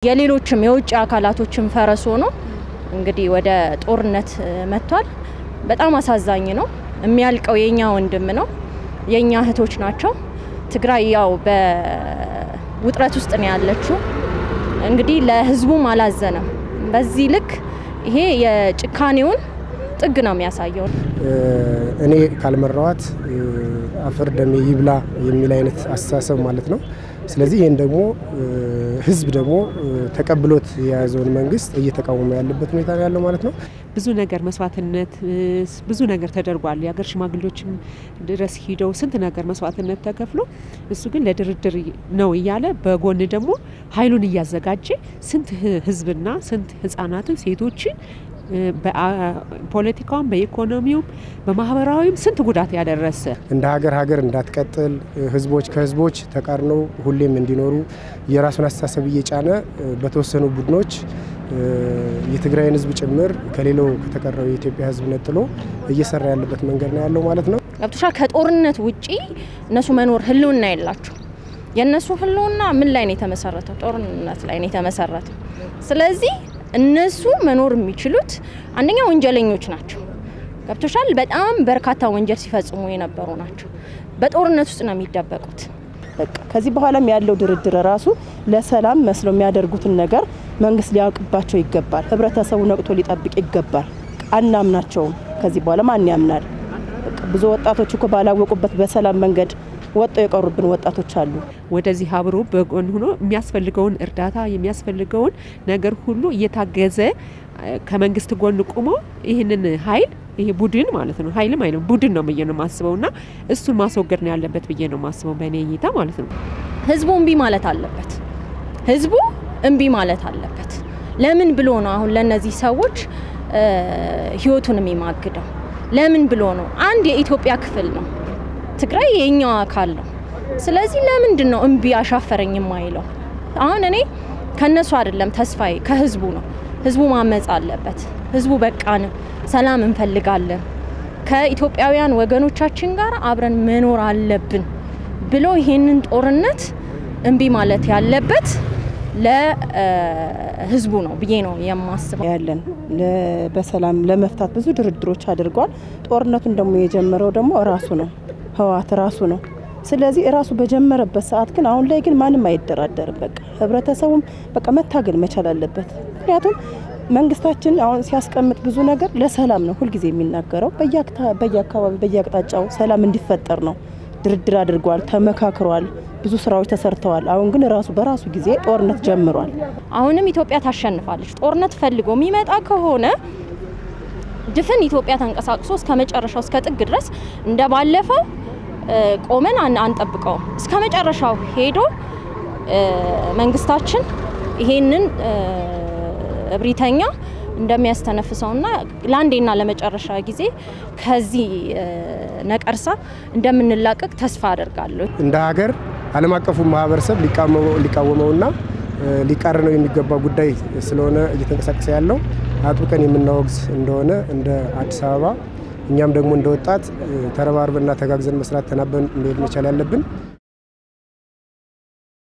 የሌሎችም የውጭ አካላቶችን ፈረስ ሆኖ እንግዲህ ወደ ጦርነት መጥቷል። በጣም አሳዛኝ ነው። የሚያልቀው የኛ ወንድም ነው፣ የኛ እህቶች ናቸው። ትግራይ ያው በውጥረት ውስጥ ነው ያለችው። እንግዲህ ለህዝቡም አላዘነም። በዚህ ልክ ይሄ የጭካኔውን ጥግ ነው የሚያሳየው። እኔ ካልመራዋት አፈር ደሜ ይብላ የሚል አይነት አስተሳሰብ ማለት ነው። ስለዚህ ይህን ደግሞ ህዝብ ደግሞ ተቀብሎት የያዘውን መንግስት እየተቃወመ ያለበት ሁኔታ ነው ያለው ማለት ነው። ብዙ ነገር መስዋዕትነት ብዙ ነገር ተደርጓል። የሀገር ሽማግሌዎችም ድረስ ሂደው ስንት ነገር መስዋዕትነት ተከፍሎ እሱ ግን ለድርድር ነው እያለ በጎን ደግሞ ኃይሉን እያዘጋጀ ስንት ህዝብና ስንት ህጻናትን ሴቶችን በፖለቲካውም በኢኮኖሚውም በማህበራዊም ስንት ጉዳት ያደረሰ እንደ ሀገር ሀገር እንዳትቀጥል ህዝቦች ከህዝቦች ተቃርነው ሁሌም እንዲኖሩ የራሱን አስተሳሰብ እየጫነ በተወሰኑ ቡድኖች የትግራይን ህዝብ ጭምር ከሌላው ከተቀረው የኢትዮጵያ ህዝብ ነጥሎ እየሰራ ያለበት መንገድ ነው ያለው ማለት ነው። ገብቶሻ ከጦርነት ውጪ እነሱ መኖር ህልውና የላቸው። የእነሱ ህልውና ምን ላይ ነው የተመሰረተው? ጦርነት ላይ ነው የተመሰረተው። ስለዚህ እነሱ መኖር የሚችሉት አንደኛ ወንጀለኞች ናቸው። ገብቶሻል። በጣም በርካታ ወንጀል ሲፈጽሙ የነበሩ ናቸው። በጦርነት ውስጥ ነው የሚደበቁት። በቃ ከዚህ በኋላም ያለው ድርድር ራሱ ለሰላም መስሎ የሚያደርጉትን ነገር መንግስት ሊያውቅባቸው ይገባል። ህብረተሰቡ ነቅቶ ሊጠብቅ ይገባል። አናምናቸውም። ከዚህ በኋላ ማን ያምናል? ብዙ ወጣቶች እኮ ባላወቁበት በሰላም መንገድ ወጥተው የቀሩብን ወጣቶች አሉ። ወደዚህ አብሮ በጎን ሆኖ የሚያስፈልገውን እርዳታ የሚያስፈልገውን ነገር ሁሉ እየታገዘ ከመንግስት ጎን ቁሞ ይህንን ኃይል ይሄ ቡድን ማለት ነው ኃይልም አይልም ቡድን ነው ብዬ ነው የማስበው እና እሱን ማስወገድ ነው ያለበት ብዬ ነው የማስበው በእኔ እይታ ማለት ነው። ህዝቡ እምቢ ማለት አለበት። ህዝቡ እምቢ ማለት አለበት። ለምን ብሎ ነው አሁን ለእነዚህ ሰዎች ህይወቱን የሚማግደው? ለምን ብሎ ነው? አንድ የኢትዮጵያ ክፍል ነው። ትግራይ የኛው አካል ነው። ስለዚህ ለምንድን ነው እምቢ አሻፈረኝ የማይለው? አሁን እኔ ከነሱ አይደለም ተስፋዬ ከህዝቡ ነው። ህዝቡ ማመፅ አለበት። ህዝቡ በቃን፣ ሰላም እንፈልጋለን፣ ከኢትዮጵያውያን ወገኖቻችን ጋር አብረን መኖር አለብን ብሎ ይሄንን ጦርነት እምቢ ማለት ያለበት ለህዝቡ ነው ብዬ ነው የማስበው። ያለን በሰላም ለመፍታት ብዙ ድርድሮች አድርጓል። ጦርነቱን ደግሞ የጀመረው ደግሞ ራሱ ነው ህወሓት ራሱ ነው። ስለዚህ እራሱ በጀመረበት ሰዓት ግን አሁን ላይ ግን ማንም አይደራደርም። በቃ ህብረተሰቡም በቃ መታገል መቻል አለበት። ምክንያቱም መንግስታችን አሁን ሲያስቀምጥ ብዙ ነገር ለሰላም ነው ሁልጊዜ የሚናገረው። በየአካባቢ በየአቅጣጫው ሰላም እንዲፈጠር ነው። ድርድር አድርጓል፣ ተመካክሯል፣ ብዙ ስራዎች ተሰርተዋል። አሁን ግን ራሱ በራሱ ጊዜ ጦርነት ጀምሯል። አሁንም ኢትዮጵያ ታሸንፋለች። ጦርነት ፈልጎ የሚመጣ ከሆነ ድፍን ኢትዮጵያ ተንቀሳቅሶ እስከ መጨረሻው እስከ ጥግ ድረስ እንደ ባለፈው ቆመን አንጠብቀውም። እስከ መጨረሻው ሄዶ መንግስታችን ይሄንን እብሪተኛ እንደሚያስተነፍሰውና ለአንዴና ለመጨረሻ ጊዜ ከዚህ ነቀርሳ እንደምንላቀቅ ተስፋ አደርጋለሁ። እንደ ሀገር ዓለም አቀፉ ማህበረሰብ ሊቃወመውና ሊቃረነው የሚገባ ጉዳይ ስለሆነ እየተንቀሳቀሰ ያለው አጥብቀን የምናወግዝ እንደሆነ እንደ አዲስ አበባ እኛም ደግሞ እንደ ወጣት ተረባርበና ተጋግዘን መስራት ተናበን መሄድ መቻል ያለብን